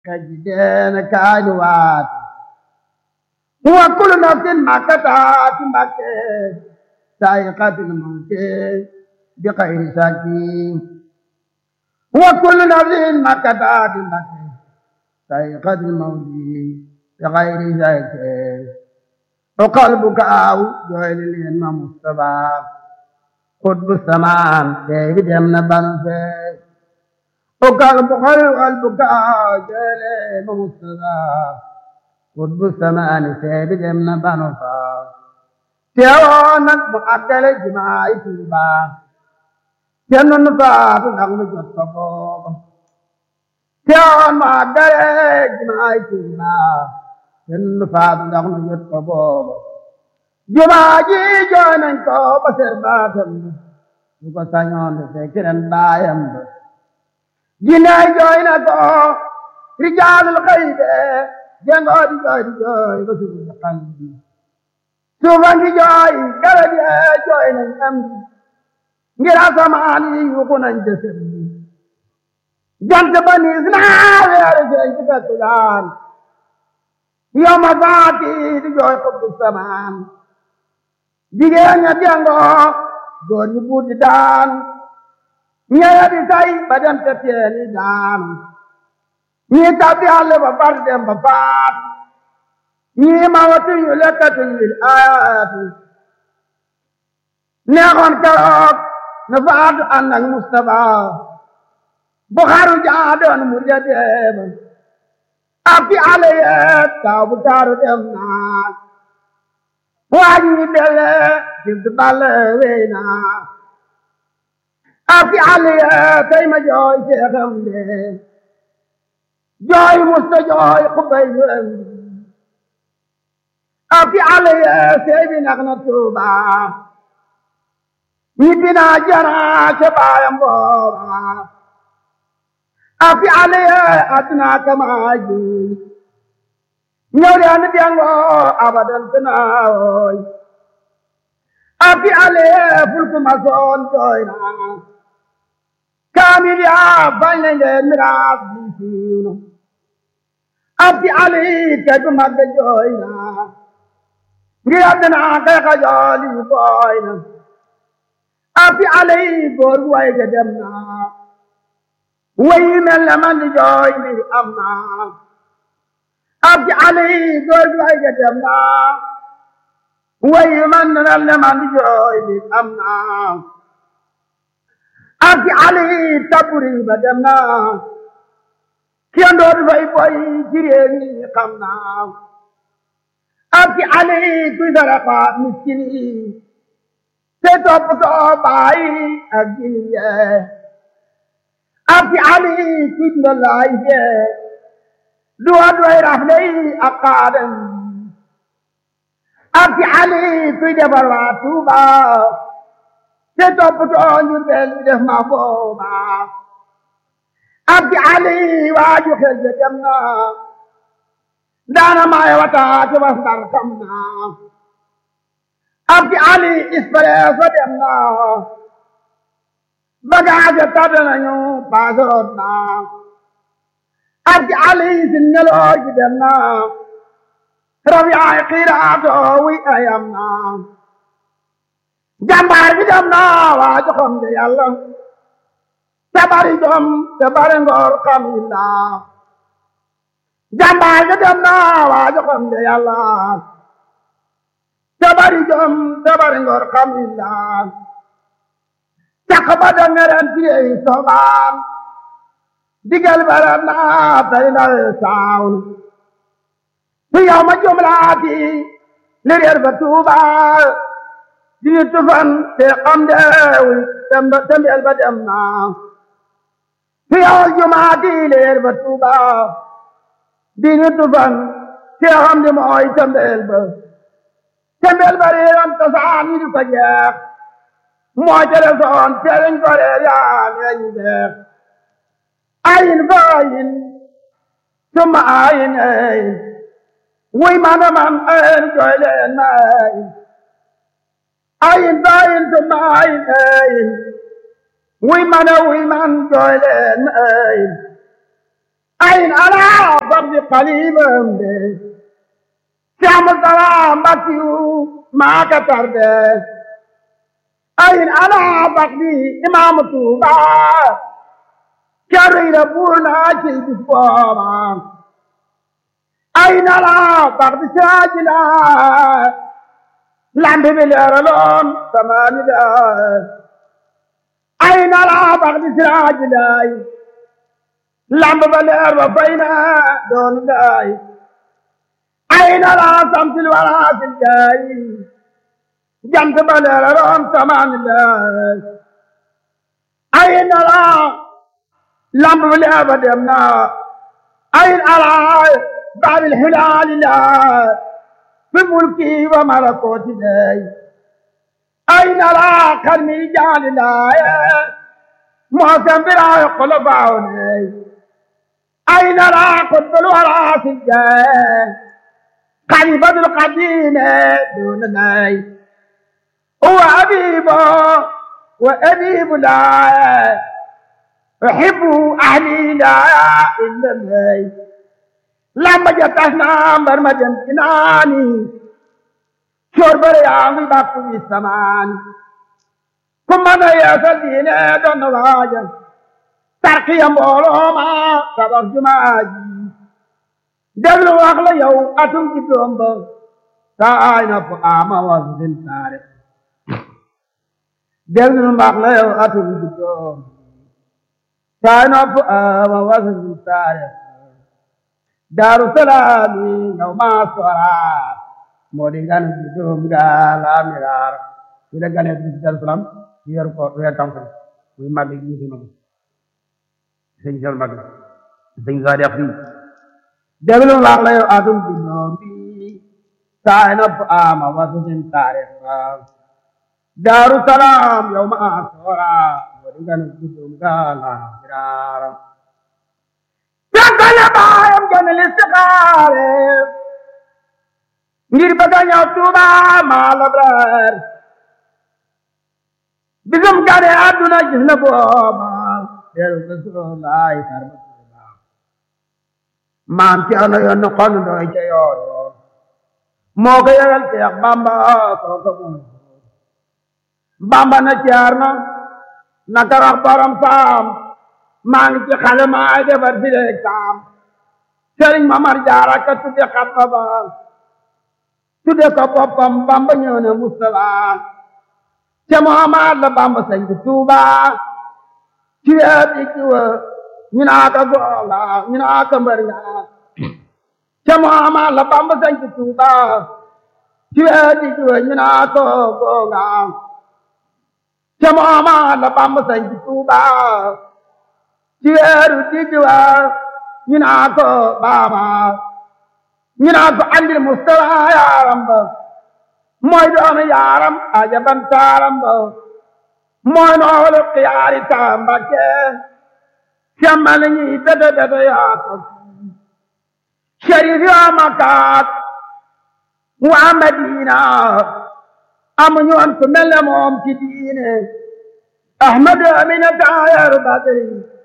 kajideen kaani waati wa kullu nafsin makkataati mbakke saa'iqatul mawti bi xayri sakki wa kullu nafsin makkataati mbakke saa'iqatul mawti bi xayri sakki o qalbuka aw jooyli leen ma Mustafa xutbu samaan teebi dem na banu fee o qalbu qalbuka aw jooyli leen ma Mustafa xutbu samaan teebi dem na banu faa teewoon nag mu àggale jumaay Tuuba te nun faatu ndax mu jot ko booba teewoon mu àggale jumaay Tuuba te nun faatu ndax mu jot ko booba jumaa ji jooy nañ ko ba ser baatam ba su ko sañoon de fekk ren baayam ba jinneey jooy na ko rijaalul xayde jengoo di jooy di jooy ba suuf si xam bi suufa ngi jooy garab yee jooy nañ am bi ngir asamaan yi yuuxu nañ jësër bi jant ba niis naa weeru feeñ ci fekku daan yow ma faati di jooy xubbu samaan jigéen ña dengoo góor ñi buur di daan ñeya di say ba dem te teeni daan ñii tabbi àll ba far dem ba faat ñii ma watu yu lekkatu lil ayaati neexoon keroog na faatu ànd ak Mustafa bu xaru jaa doon mu ja deeba ak fi àll yeeg taw bu taaru dem naa waaj ñi belle jibdu balle wey naa ak fi àll yeeg tey ma jooy seexam de jooy musta jooy xubay yuram ak fi àll yeeg sey bi nax na tuuba ñibbi naa jana ca baayam booba ak fi àll yeeg adduna kamaa ji ñëw de andi dengoo abadan tanaawoy afi ale fulku masoon jooy naa kaamil yaa bañ nañ leen miraas bi siiw na afi ale kay bu mag de jooy naa ngir àddina kay xajooli booy na afi ale góor gu way ga dem naa way mel na man di jooy mbir am naa abdi ali góor gi ay ga dem naa way man nal ne man di jooy bi am naa abdi ali taburi ba dem naa kenn dootu fay boy ci réew mi xam naa abdi ali kuy saraxa miskin yi te toppatoo baay ak jini yee abdi ali kuy ndolaay yee duwa duway rafley ak xaadam ak ci ali kuy defar waa Tuuba te toppatoo ñu bel bi def ma booba ak ci ali waaju xel ja dem na daana maay wata te was ndar xam na ak ci ali ispresso dem na bagage tàdd nañu paasoroot na abdi ali sin neloo ji dem na rabi ay xiiraato wi ayam na jàmbaar bi dem na waa joxam de yàlla te bari jom te bari ngor xam illa jàmbaar bi dem na waa joxam de yàlla te bari jom te bari ngor xam illa caq ba da ngeren tiyey sobaan digal baram naa tay ndaw saawn fi yow ma jumlaati li reer ba tuuba dini tufan te xam deewi tembel ba dem naa fi yow jumaati li reer ba tuuba dini tufan te xam di mooy tembel ba tembel ba reeram tasaan yi di ko jeex moo tere soon tereñ ko reer yaa leeñu jeex ayin fa ayin summa ayin ayin wuy mana man ayin jooy leen ma ayin ayin fa ayin summa ayin ayin wuy mana wuy man jooy leen ma ayin ayin ala babdi qalibam de Cheikh Moustapha Mbakiyu maa ka tarde ayin ala babdi imaamu Tuuba carriira buur naa ci bis booba ayin ala babdi saajila lambi bi leeraloon samaani daa ayin ala babdi saajila lamb ba leer ba fay na doon daay ayna la samsil wala sil jaay jant ba leer roon samaan daay ayna la lamb ba leer ba dem na ayna la baabil hilaali la fi mulki wa malakooti daay ayna la karmi jaali laaye moo sambiraayo kolo baaw neey أين لا قطب الورى في الجاه خليفة القديم دون ناي هو أبيب وأبيب لا أحب أهلي لا إلا ناي لما جتنا برمجا كناني شرب رياضي باقي السمان كما نيا سدينا دون واجه tarqiya mbooloo ma tabax jumaa ji déglu wax la yow atum ci doom ba taay na fu ama was din taare déglu wax la yow atum ci doom taay na fu ama was din taare daaru salaami yow maa sora moo di gan ci doom ga la miraar ci la gane ci daaru salaam ci yor ko weer tam muy mag yi ci mag sëñ sal mag sëñ sa def fii déglu wax la yow atum ci noom bi saay na fu ama wasu sin taare daaru salaam yow ma soora wadi ngana gudum gaala firaara jankale baayam gane listixaare ngir bëgga ñëw tuuba maa labrar bisum gane àdduna gis na booba deru Rasulullaay sarba tuuba maam ci ano yoon xon doy ca yoor yoor moo ko yëgal Seex Bamba kooka mooy Bamba na ceer na na karax borom saam maa ngi ci xale maa defar fi leeg saam Sëriñ Mamar Jaara ka tudde xatma ba tudde ko boppam Bamba ñëw na Mustafa ca Muhammad la Bamba sañ ci Tuuba ci weer bi ci wa ñu naa ko goola ñu naa ko mbër ñaa ca Muhammad la Bamba sañ ci Tuuba ci weer bi ci wa ñu naa ko goola ca Muhammad la Bamba sañ ci Tuuba ci weeru digg wa ñu naa ko baaba ñu naa ko andil Mustafa yaaram ba mooy doomi yaaram ajaban taaram ba mooy noolu xiyaari taambake semmal ñi bete bete yaa ko sharif yaa makaat waa Madina amuñu woon ku mel ne moom ci diine ahmadu amina taayaru badri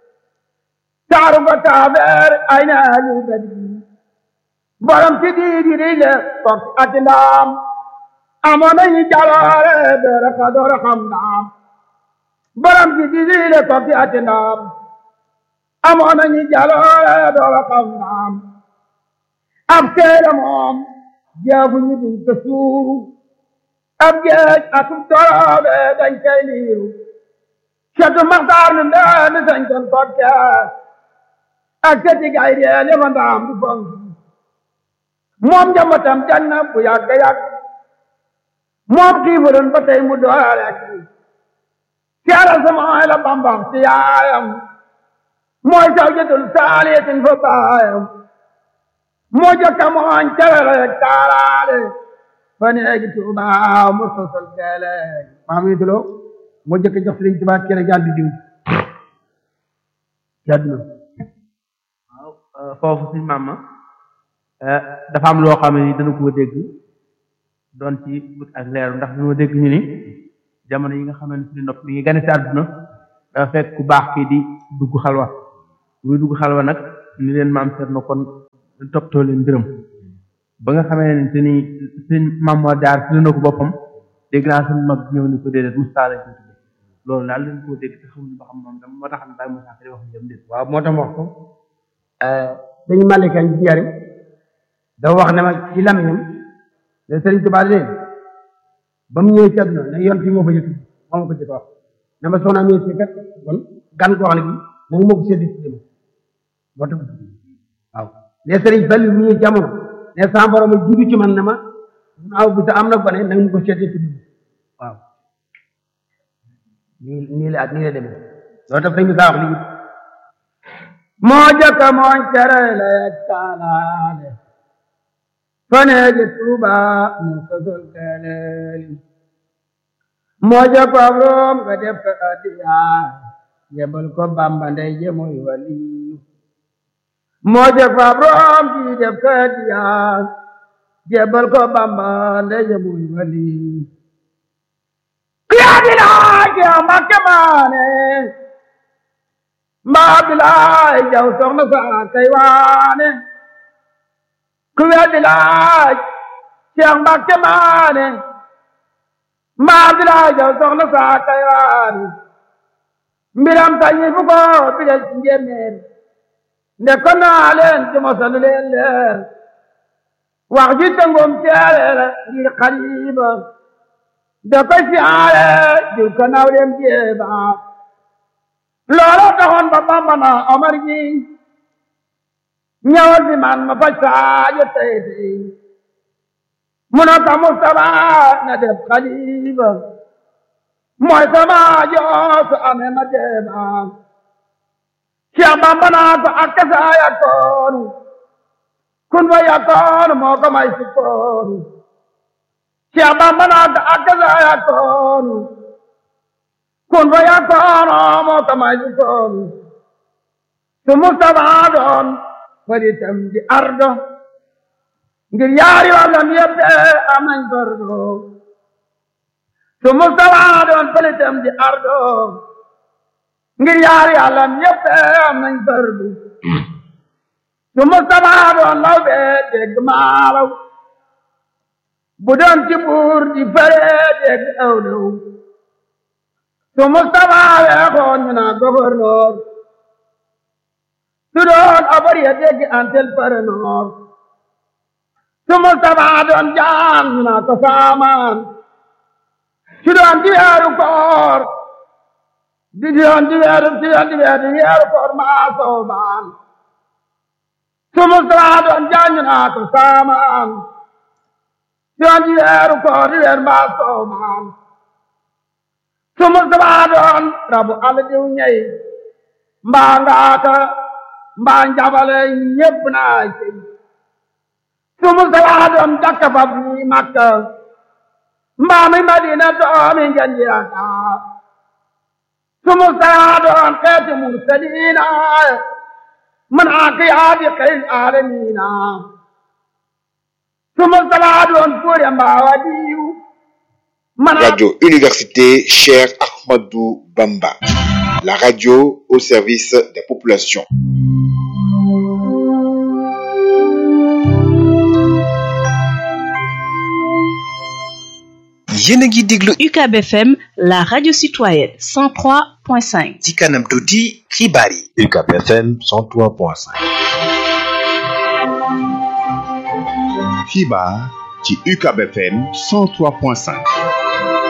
taaru ko taabeer ay na alu badri borom ci diidi di le fok ati ndaam amoon nañu jaloore doora ka doora xam ndaam borom ci diidi le fok ati ndaam amoon nañu jaloore doora xam ndaam ab teere moom jeefu ñu duñ ko suuru ab geej atum toroobe dañ koy liiru catu maxtaar nu ndeemi sañ kon kokke ak seti gay deel yama ndaam du fonki moom njambatam janna bu yàgg yàgg moom xiifuroon ba tey mu doole ak seeral sama ay la bambam si yaayam mooy sawjatul saaliyatin fa baayam moo jokka mooñ cewele taalaale fa neegi tuubaa mu sosol geele maam yi tulo moo jëkk jox Sëriñ Tuubaa cere jàll di diw jàdduna waaw foofu si maama dafa am loo xam ne dana koo dégg doon ci wut ak leeru ndax dañoo dégg ñu ni jamono yi nga xamante ni nopp mi ngi gane si àdduna dafa fekk ku baax kii di dugg xalwa muy dugg xalwa nag ni leen maam seet na kon toppatoo leen mbiram ba nga xamee ne te ni seen maam moo jaar fi na ko boppam dégg naa seen mag ñëw ni ko déedéet Moustapha lañ ko tudde loolu daal leen koo dégg te xamuñu ba xam moom dama moo tax Baye Moussa Ka di wax jëm déet waaw moo tax wax ko dañu malika ci njariñ dafa wax ne ma ci lamiñam ne Sëriñ Tuubaa de ba mu ñëwee ci àdduna ne yoon fi moo fa yëkkati moo ma ko jëkk wax ne ma soxna mi si kat kon gan koo xam ne bi nanga moo ko seddi ci dem moo tax waaw ne Sëriñ Fallu mu ñëw jamono ne sa borom a jiitu ci man ne ma naaw bi sa am na gone nanga mu ko seddi ci dem waaw nii nii la ak nii la demee loolu tax sëñ bi saa wax lii moo jëkk mooñ tere la yegtaalaale faneeji tuuba mu sosol keleeli moo jëkk ab room nga def ko addiyaay yebal ko bamba ndey je muy wali moo jëkk ab room ji def ko addiyaay yebal ko bamba ndey je muy wali kiyaadilaay ke makke maane mbaa bilaay jaw soxna saa kay waane ku weddi laaj Cheikh Mbacke maane mbaa bilaay jaw soxna saa kay waane mbiram tañi fu ko bidal ci njéeméer nde ko naa leen ci mosalu leen leer wax ji tëngum teere la ngir xariba nde ko siyaare jur ko naw dem jeeba loola taxoon ba Bamba na Omar ji ñëwal fi man ma faj saajo tey tey mu ne ko Mustafa na def xalifa mooy sama joosu amee ma deeba Cheikh Bamba naa ko ak kasa yakkoonu kun fa yakkoonu moo ko may sukkoonu Cheikh Bamba naa ko ak kasa yakkoonu kun fa yakkoonu moo ko may sukkoonu su Mustafa doon faritam di ardo ngir yaari wàllam yëpp am nañ fardo su Mustafa doon faritam di ardo ngir yaari wàllam yëpp am nañ fardo su Mustafa doon law bee dégg maalaw bu doon ci buur di fare dégg awlaw su Mustafa weexoon ñu naa gouverneur su doon abar ya dégg antel paranoor su Mustafa doon jaam ñu naa ko saamaan su doon di weeru koor di doon di weeru di doon di weeru di weeru koor maa soobaan su Mustafa doon jaam ñu naa ko saamaan su doon di weeru koor di weeru maa soobaan su Mustafa doon rabu àll diw ñey mbaa ngaaka mbaa njabale ñépp naa cey su Mustafa doon dakka fa bi Makka mbaa mi Madina doomi ngeen yaakaar su Mustafa doon xeeti mursaliina man aqiyaati xayl aalamiina su Mustafa doon fuure mbaa wadiyu Radio Université Cheikh Ahmadou Bamba, la radio au service des populations. yéen a ngi déglu UCAB FM la radio citoyenne 103.5 ci kanam tuuti xibaar yi UCAB FM 103.5 xibaar ci UCAB FM 103.5